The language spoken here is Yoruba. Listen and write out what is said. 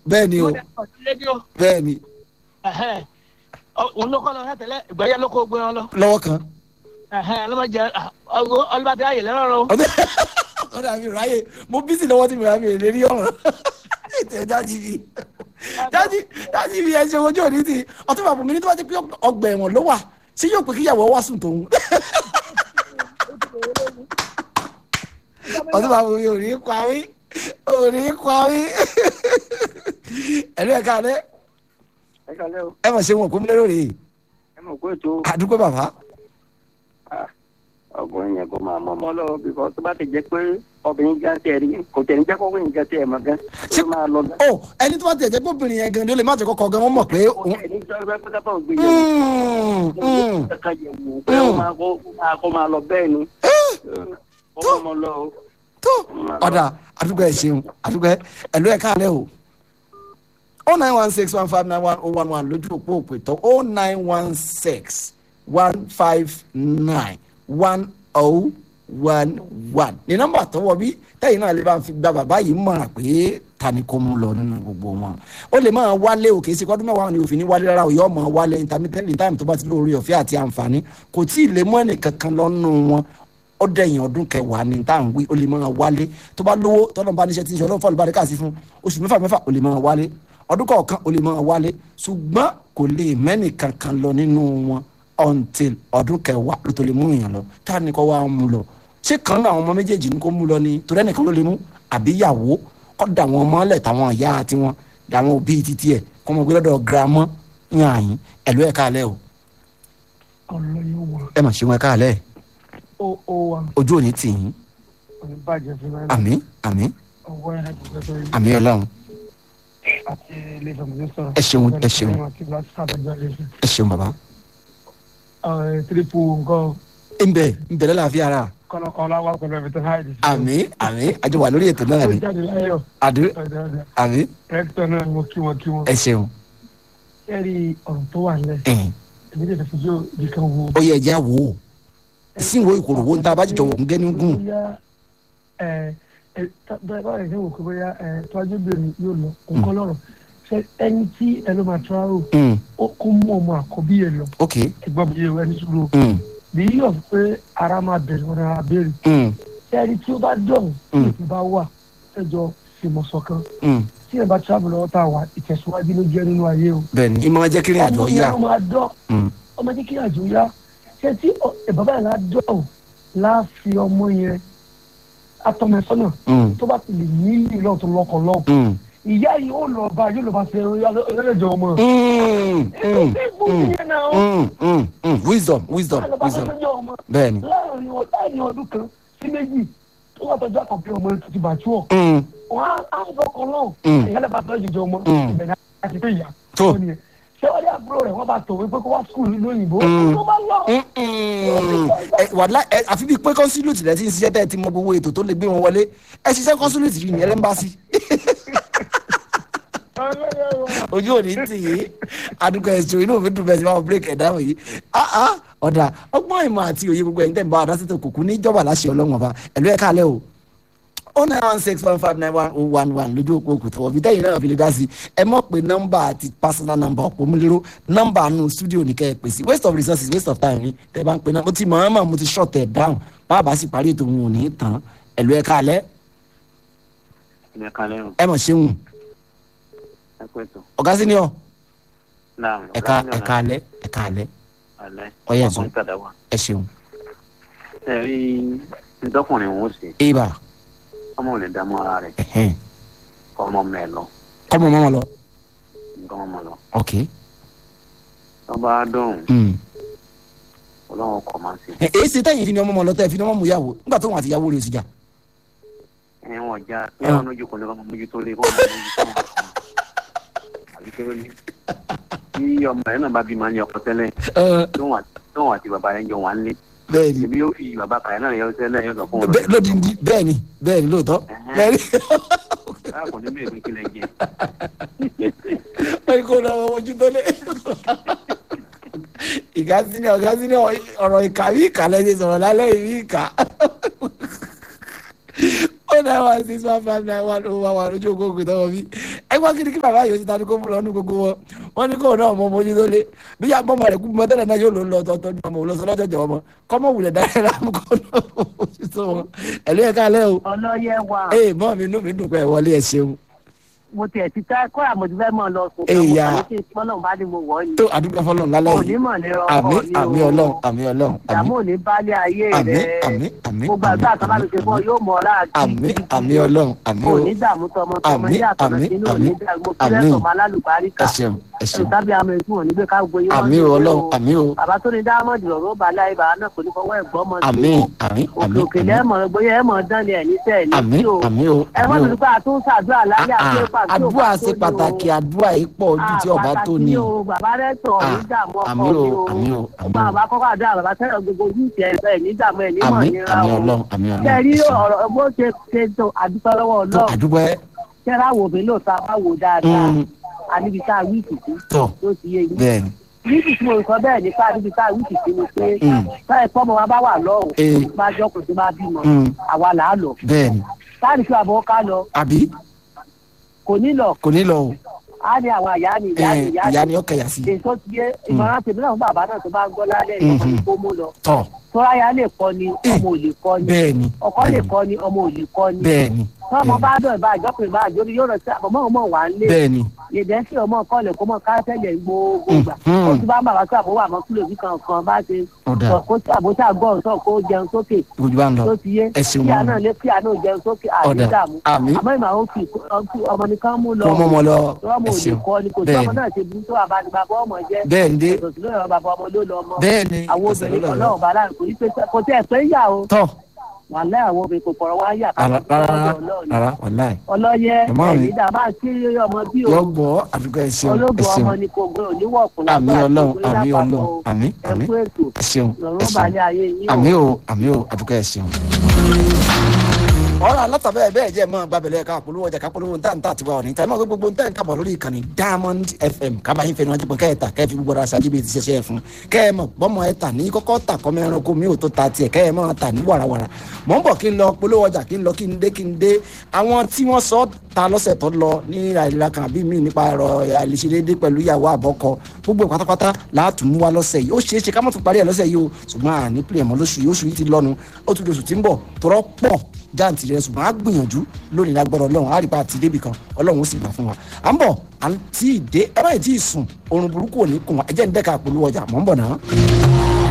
bẹ́ẹ̀ ni o rédíò bẹ́ẹ̀ ni ẹ̀hẹ́n. Ọ- òun ló kọ́ lọ látẹ̀lẹ́ ìgbàyà ló kó gbé wọn lọ lọ́wọ́ kan ẹ̀hẹ́n, ọlọ́mọdé ọlọ́mọdé ayè lẹ́rọ̀ o. ọdẹ ọdẹ àmì ráyè mo bísí lọ́wọ́ tí mi rà mí lè rí ọ̀rọ̀ ètò jáde bí jáde jáde bí ẹsẹ̀ ojú òní ti ọtún bàbá mi ní tó bá ti pé ọgbà ẹ̀wọ̀n ló wà ṣé yóò pé kíyàwó wá sùn tòun ọtún bàbá mi ò ní parí ò ní parí ẹ̀lú ẹ̀ka rẹ ẹ kálẹ́ o ẹ mọ̀ ṣe wọn kó mi lérò rèé ẹ mọ̀ pé ètò àdúgbò bàbá ọkùnrin yẹn kó máa mọ́ ọmọ lọ bíkọ́ tó bá ti jẹ́ pé obìnrin gan tẹ̀ rí kò tẹ̀ ní jẹ́ kó wíyìn gan tẹ̀ mọ́ gan Ṣé- tó máa lọ gan. ó ẹni tó bá tẹ̀ jẹ́ pé obìnrin yẹn gan ni ó lè má ti kọ́kọ́ gan wọ́n mọ̀ pé kò òun. tẹ̀ ní sọ́dọ̀ pé pátápá ò gbé yẹn Mm, mm. kàkà yẹ̀ wò pé ó máa kó máa kó máa lọ bẹ́ẹ̀ ni ó mọ́ ọmọ lọ o. tó ọ̀dà àdúgbò ẹ̀ ṣeun àdúgbò ẹ̀ ẹ̀lú ẹ̀ káàlẹ́ o o nine one six one five nine one oh one one lójú òpó òpè tó o nine one six one five nine one oh one one ní nọ́mbà tó wọ bí tẹ́yìn náà lè bá fi gba bàbá yìí mọ̀ràn pé ta ni kò mú lọ nínú gbogbo wọn ó lè máa wálé o kìí ṣe kọ́dún mẹ́wàá ni òfin ní wálé rárá o yóò máa wálé intermittent time tó bá ti lórí ọ̀fẹ́ àti àǹfààní kò tí ì lè mú ẹnì kankan lọ́nù wọn ó dẹ̀yìn ọdún kẹwàá ní tá à ń wí ó lè máa wálé tó bá lówó tọ́lọ́ bá níṣẹ́ tí ń ṣe ọlọ́run fọ́ọ̀lù bá rí káàsì fún oṣù mẹ́fà mẹ́fà ó lè máa wálé ọdún kọ̀ọ̀kan ó lè máa wálé ṣùgbọ́n kò lè mẹ́nì kankan lọ nínú wọn until ọdún kẹwàá ló tó lè mú èèyàn lọ tá a ní kọ́ wá mú lọ ṣé kan náà àwọn ọmọ méjèèjì ní kó mú lọ ni torí ẹnìkan ló lè mú àbí ìyàwó kọ́ da wọn mọ́lẹ̀ táwọn ìyá àti wọn làwọn òbí títí ẹ̀ kọ́ mọ gbé lọ́dọ̀ girama yàn yín ẹ̀lú ẹ̀ káàlẹ́ o ọlọ́yọ̀ wà ẹ mà ṣe wọn káàlẹ́ ó ó wà ojú òní tì yín òní bàjẹ́ fún mi àmín àmín ọwọ́ ẹ̀ láti gbẹ́sọ̀ yìí àmín ọlọ́run àti ilé ìfọ̀mùsí sọ̀rọ̀. Ẹ ṣeun, ẹ ṣeun. àti láti sàbẹ̀jọ́ rẹ̀ sí. ẹ ṣeun bàbá. tírípù nǹkan ń bẹ ń bẹ lọ́la fi ara kọ́lọ́kọ́lá wà pẹ̀lú ẹ̀mí tó háìdì. àmín àmín àjọ wà lórí ètò náà ó ni jáde láyọ̀ àdúró ọ̀dọ̀ọ̀dọ̀ àmín rẹ́kítọ̀ náà mo kí wọn kí wọn. ẹ ṣeun ẹ rí ọ̀rọ̀ tó wà nílẹ̀ ẹ̀hìn. èmi lè fi jó ibi kan wo. ó yẹ ẹja wò ó ìsìnwó ìkòrò wo ń ta bá jìjọ wò ń gẹ́ni gùn bóyá ẹ ẹ bẹ́ẹ̀ bá rẹ̀ ṣe wò pé bóyá ẹ tọ́jú bèrè yóò lọ nǹkan lọ́rọ̀ ṣe ẹni tí ẹ ló máa travel Mm, ó kó mú ọmọ àkọ́bí ẹ lọ ok ẹgbọ́n mi yé wa ẹni sùúrù mm, bí yíyọ̀ pé ara máa bẹ̀rẹ̀ wọn ara béèrè mm, ṣé ẹni tí ó bá dọ̀hún tí Mm. ètò bá wà ẹjọ́ fìmọ̀sọ̀ kan mm. tí ẹ bá travel lọ́wọ́ tá a wà ìtẹ̀síwájú ló jẹ́ nínú ayé o. bẹ́ẹ̀ni ìmọ̀ jẹ́ kiri àjọ ọmọ yá yẹn ló máa dọ̀ Mm, ọmọ jẹ́ kí àjò yá ṣé tí ọ- ẹ bàbá yẹn lá dọ̀hún láàfi ọmọ yẹn atọ́mẹsọ́nà mm, tó bá ti lè ní ìlú ọ̀tún lọ́kọ̀ lọ́wọ́ mm, ìyá yìí ó lọ bá yóò lọ bá ṣe ẹlẹ́jọ ọmọ. mm, ètò mm, tí ìbò mm, yẹn náà mm, mm, mm. wisdom wisdom ó lọ bá ṣe wisdom ẹlẹ́jọ ọmọ bẹ́ẹ̀ni láàrin ọ- láàrin ọdún kan sí méjì tó wà tọjú àkànpé ọmọ yẹn tó ti bàtú ọ Mm, wọn á á fọkàn náà Mm. ìyá lẹ́bàá tó jẹjọ ọmọ Mm. ìbẹ̀rẹ̀ àti pé ìyá Tó. ó nìyẹn ṣé wọ́n dé àbúrò rẹ̀ wọ́n bá tòwé pé kó wá skul nínú òyìnbó Mm. tó bá lọ. mm, mm. Ẹ, wàlá ẹ, àfi bíi pé kọ́nsúlùtì rẹ ti ń ṣiṣẹ́ tẹ́ ẹ ti mọ gbogbo ètò tó lè gbé wọn wọlé ẹ ṣiṣẹ́ kọ́nsúlùtì rí ní ẹlẹ́mbàsí ojú òní tì yí adúgbò ẹ̀sùn inú mi dùn bẹ́ẹ̀ sí máa break ẹ̀ dáhùn yìí ah ah ọ̀dà ọgbọ́n ìmọ̀ àti òye gbogbo ẹ̀yin tẹ̀ ń bá wa dá sí tó kùkú níjọba láṣẹ ọlọ́wọ́n ọba ẹ̀lú ẹ̀ kálẹ̀ o ó nine one six one five nine one oh one one lójú òpó òkùtù ọ̀bí tẹ́yìn náà fi lè dá sí ẹ mọ̀ pé nọ́mbà àti personal number ọ̀pọ̀ mú lérò nọ́mbà nù studio ní kẹ́ ẹ pè sí waste of resources waste of time ni tẹ́ bá ń pè náà mo ti mọ̀ ọ́n mọ̀ mo ti short ẹ̀ down báàbá sì parí ètò òun ò ní tán ẹ̀lú ẹ̀ kálẹ̀ ẹ kálẹ́ o ẹ mọ̀ ṣeun ẹ pẹ́ tó. ọ̀gá sí ni ọ náà ẹ̀ka ẹ̀ka alẹ́ ẹ̀ka alẹ́ alẹ́ Ọyẹ́ ẹ̀sùn. ọkùnrin tàdá wa. ẹ ṣeun ẹ rí ntọ́kùnrin òun ó ṣe ibà ọmọ ò lè dààmú ara rẹ̀ ẹ̀hẹ́n kọ́ ọmọ mẹ́ lọ kọ́mọ mọ́ wọn lọ nǹkan ọmọ lọ. ok tó bá dọ̀hún mm. ọlọ́run kọ̀ máa ṣe. ẹ èyí ṣe tẹ́yìn fi ni ọmọ mọ́ lọ tẹ́ fi ni ọmọ mú yàwó nígbà tó wọn àti ìyàwó rẹ̀ sì jà ẹ wọn já ẹ wọn lójú kò ní kọ́ mójútó lé kọ́ mójútó wọn. àbí kí ló ní. tí ọmọ ẹ náà bá bí máa ń yọ ọkọ tẹ́lẹ̀ Ẹ, tóun àti bàbá rẹ̀ ń jọ wà ń lé. bẹ́ẹ̀ ni èmi yóò fi bàbá kàyà náà yọ tẹ́lẹ̀ yọ sọ fún wọn. bẹ́ẹ̀ lódìndí bẹ́ẹ̀ ni bẹ́ẹ̀ ni lóòótọ́ Ẹ̀hẹ́n. bẹ́ẹ̀ ni báà kò ní bí èmi kílẹ̀ jẹ. wọ́n kó lọ ojú tó lé ìka sílẹ̀ ọ̀gá sílẹ̀ ọ̀rọ̀ ìka bí ìka lẹ́sẹ̀ sọ̀rọ̀ lálẹ́ ìbí ìka ó náà wá six one five nine one oh one one ojú ògógó tọwọ́ bí ẹgbẹ́ gbọ́ kí ni kí bàbá yìí ó ti ta ni kó mú lọ ní gbogbo wọn wọ́n ní kó náà mọ mojú tó lé bí yà bọ́mọ rẹ̀ kú mọ tẹ́lẹ̀ náà yóò lò ń lọ tọ́tọ́ ní ọmọ òlọ́sọ lọ́jọ́jọ́ ọmọ kọ́mọ wulẹ̀ dáná láàmú kó náà mojú tó wọn ẹ̀lú ẹ̀ káalẹ́ o ọlọ́yẹ wa ee mọ́ mi inú mi dùn pé ẹ wọlé ẹ ṣeun mo tiẹ̀ ti tẹ́ kọ́ àmọ̀tí fẹ́ mọ̀ lọ sùn. Èyà. mo kàn ní kí n pọ́nlọ́ bá ní mo wọ̀ ọ́ ni. tó àdúgbò fọlọ́n lálẹ́ yìí onímọ̀ ní àmì ọkọ ni àmì o. ọlọ́run àmì ọlọ́run àmì ìdààmú ò ní bálé ayé àmì rẹ̀. àmì àmì mo gbàgbé àtàlà mi ṣe fún ọ yóò mọ̀ ọ́ láàkì. àmì àmì ọlọ́run àmì kò o ní dààmú tọmọ tọmọ Àmì, ní àtọ̀nà àmì, sínú àmì, òní dàgbò àmì. kílẹ̀ tọmọ alálùbáríkà. ẹ ṣeun ẹ ṣeun tàbí àmọ̀ ètò òní gbé ká gbóyè àmì o ọlọ́run àmì o bàbá tó ní dáhámọ́dì lọ́rọ́ ó balẹ̀ ayé bàbá náà kò ní fọwọ́ ẹ̀gbọ́n mọ́ sí àmì i. àmì òkè àmì òkè lẹ́mọ̀ bóyá ẹ̀mọ̀ dán ni ẹ̀ ní tẹ̀ ní àmì sí o. àmì o ẹ àmì wọ́n o ti pé àtúnṣàdúrà lálẹ́ àti ẹ̀pà tí ò àdúrà bá ṣe tó ní o. pàtàkì àdúrà yìí pọ̀ ojú tí ọba tó ní pàtàkì o bàbá rẹ tọ̀ Ah, ní dààmú ọkọ àmì mi o, o àmì o, àmì ọba o. àbá kọ́kọ́ àdúrà bàbá tẹ́lẹ̀ gbogbo ojú ìtì ẹ̀ ní dààmú ẹ̀ ní mọ̀ àmì nira àmì o ọlọ́run àmì ọlọ́run kẹrí ẹ ṣeun. ọ̀rọ̀ bó ṣe ṣe tó àdúpẹ́ lọ́wọ́ tó ọlọ́run àdúgbò ẹ kẹ́rẹ́ àwò mi lò tá a bá wò dáadáa Mm. àníbi tá a wí ìtìtì tó tó ti yé yín bẹ́ẹ̀ ni níbi tí mo sọ bẹ́ẹ̀ nípa níbi tá a wí ìtìtì ni pé Mm. táyà ìfọ́mọ wa bá wà lọ́rùn Eh. bá jọ́kùn tó bá bímọ Mm. àwa là á lọ bẹ́ẹ̀ ni táàrí fi àbọ̀ ká lọ àbí kò ní lọ kò ní lọ o á ní àwọn àyà ni ìyá ni ẹ ìyá ìyá ni ni ó kẹyà sí èyí tó ti yé ìmọ̀ràn tèmi náà fún bàbá náà tó bá ń gbọ́ lálẹ́ Mhm. ìyọkọ̀ ní kó mú lọ tọ tọ́ra ya lè kọ́ ni ọmọ ò lè kọ́ ni bẹ́ẹ̀ ni ọkọ lè kọ́ ni ọmọ ò lè kọ́ ni bẹ́ẹ̀ ni tọ́mọ bá dọ̀ ìbá àjọpọ̀ ìbá àjọ ni yóò rọ̀ sí àbọ̀mọ́ ọmọ wà ń lé bẹ́ẹ̀ ni yèdè sí ọmọ kọ́lẹ̀ kó mọ káṣẹ́lẹ̀ gbogbo gbà Mhm. ó ti bá ń bàbá sí àbọ̀wọ̀ àmọ́ kílò bí kankan bá ṣe ọ̀dà sọ kó àbótá gbọ́ ọ̀tọ̀ kó jẹun sókè ojú bá ń lọ tó ti yé ẹ ṣeun kíá mọ́ náà lé kíá náà jẹun sókè ọ̀dà àdídàmú àmì àmọ́ ìmọ̀ àwọn fi ọmọ nìkan mú lọ kó mọ́ mọ́ lọ ọmọ ẹ ò lè ṣeun kọ́ ni kò sí bẹ́ẹ̀ ọmọ ni náà ṣe burú tó àbánibàbọ̀ ọmọ jẹ́ bẹ́ẹ̀ ni dé ìtòsí lóyún ọmọ bàbá ọmọ ló lọ ọmọ bẹ́ẹ̀ ni àwọn ẹsẹ̀ ló obìnrin kan lọ náà bá láàrin kò ní pé kò tẹ́ ẹ̀ pé yà o tọ wà láì àwọn obìnrin kò pọ̀rọ̀ wá yà rárá rárá ọlọ́run rárá wàláì ọlọ́yẹ Màmá mi. ẹ̀yìn dà máa kí ọmọ bí o yọ gbọ́ àdúgbò ẹ ṣeun ẹ ológun ọmọ ṣeun ni kò gbé oníwọ̀kùn àmì ọlọ́run àmì ọlọ́run àmì àmì ẹ̀kú ètò ẹ ṣeun ẹ lọ́rùn ṣeun balẹ̀ ayé yín àmì o àmì o àdúgbò ẹ ṣeun. ọ̀rọ̀ alátàbẹ̀ bẹ́ẹ̀ jẹ́ mọ́ gbàbẹ̀lẹ̀ ká polówó ọjà ká polówó ntá ntá tiwa ọ̀ní tàbí ọ̀gbẹ́ gbogbo ntá nǹkan bọ̀ lórí ìkànnì diamond fm kábàáyé fẹ́ni wọn ti pọ̀ kẹ́ẹ̀ta kẹ́ẹ̀ fi gbogbo ara ṣáájú bíi ti ṣẹṣẹ́ fún kẹ́ẹ̀ mọ̀ bọ́mọ ẹ̀ tà ní kọ́kọ́ tà kọ́mọ ẹranko mi ò tó ta tiẹ̀ kẹ́ẹ̀ mọ̀ tà ní wàràwàrà mọ̀ ń bọ̀ kí n lọ polówó ọjà kí n lọ kí n dé kí n dé àwọn tí wọ́n sọ ta lọ́sẹ̀ tó lọ ní àìlera kan àbí míì nípa ẹ̀rọ àìlèṣedéédé pẹ̀lú ìyàwó àbọ̀kọ gbogbo ẹ̀ pátápátá láàtún mú wa lọ́sẹ̀ yìí ó ṣeé ṣe ká mọ̀ tún parí ẹ̀ lọ́sẹ̀ yìí o ṣùgbọ́n àní pìlẹ̀ mọ́ lóṣù yìí oṣù yìí ti lọ́nu ó tún di oṣù tí ń bọ̀ tọrọ pọ̀ jáǹtì rẹ ṣùgbọ́n á gbìyànjú lónìí lágbọ́dọ̀ ọlọ́run á rí pa àti débì kan ọlọ́run ó sì gbà fún wa à ń bọ̀ à ń tí ì dé ẹ báyìí tí ì sùn oorun burúkú ò ní kùn wá ẹ jẹ́ ń dẹ́ka polówó ọjà mọ̀ ń bọ̀ náà.